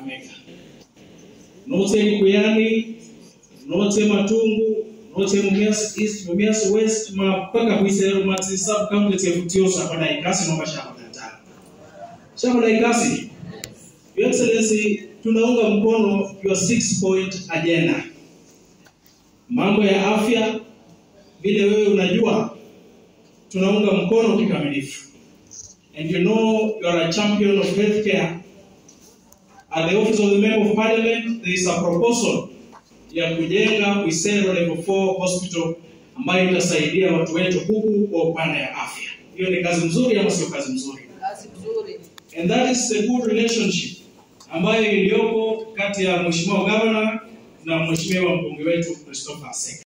Kakamega note Kuyani note Matungu note Mumias East Mumias West mpaka Bwisero mati sub county ya Butio shamba na ikasi nomba shamba tata shamba na ikasi Your Excellency tunaunga mkono your six point agenda mambo ya afya vile wewe unajua tunaunga mkono kikamilifu and you know you are a champion of healthcare at the office of the member of parliament there is a proposal ya kujenga Bwisero level 4 hospital ambayo itasaidia watu wetu huku kwa upande ya afya hiyo ni kazi nzuri ama sio kazi nzuri Kazi nzuri. and that is a good relationship ambayo iliyopo kati ya mheshimiwa governor na mheshimiwa mbunge wetu Christopher Aseka